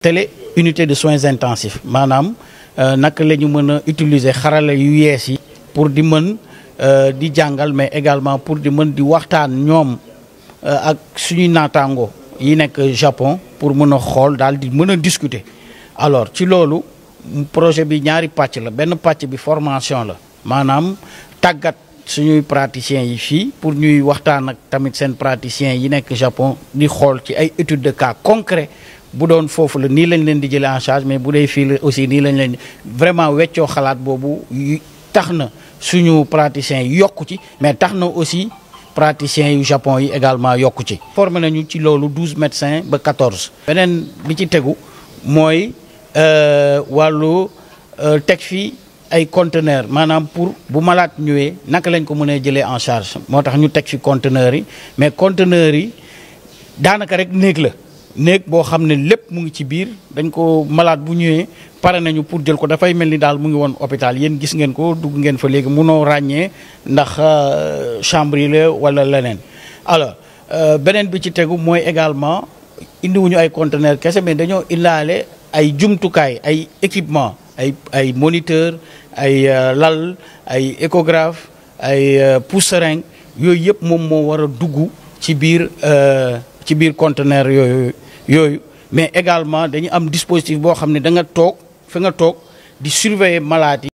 télé unité de soins intensifs maanaam naka la ñu mën a utiliser xarala yu yees yi pour di mën di jàngal mais également pour di mën di waxtaan ñoom ak suñuy naataango yi nekk Japon pour mën a xool daal di mën a discuter alors ci loolu projet bi ñaari pàcc la benn pàcc bi formation la maanaam tàggat suñuy praticiens yi fii pour ñuy waxtaan ak tamit seen praticiens yi nekk Japon di xool ci ay études de cas concret bu doon foofu la nii lañ leen di jëlee en charge mais bu dee fii la aussi nii lañ leen vraiment weccoo xalaat boobu tax na suñu praticiens yi yokku ci mais tax na aussi praticiens yu Japon yi également yokku ci. formé nañu ci loolu douze médecins ba quatorze. beneen bi ci tegu mooy wàllu teg fii ay conteneurs maanaam pour bu malade ñëwee naka lañ ko mënee jëlee en charge moo tax ñu teg fi conteneurs yi mais conteneurs yi daanaka rek néeg la. néeg boo xam ne lépp mu ngi ci biir dañ ko malade bu ñëwee pare nañu pour jël ko dafay mel ni daal mu ngi woon hôpital yéen gis ngeen ko dugg ngeen fa léegi munoo ràññee ndax chambre yi la wala leneen alors beneen bi ci tegu mooy également indiwuñu ay conteneur kese mais dañoo indaale ay jumtukaay ay équipement ay ay moniteur ay lal ay échographe ay pousse-seringue yooyu yëpp moom moo war a dugg ci biir ci biir conteneur yooyu yooyu mais également dañu am dispositif boo xam ne da nga toog fi nga toog di surveiller malade yi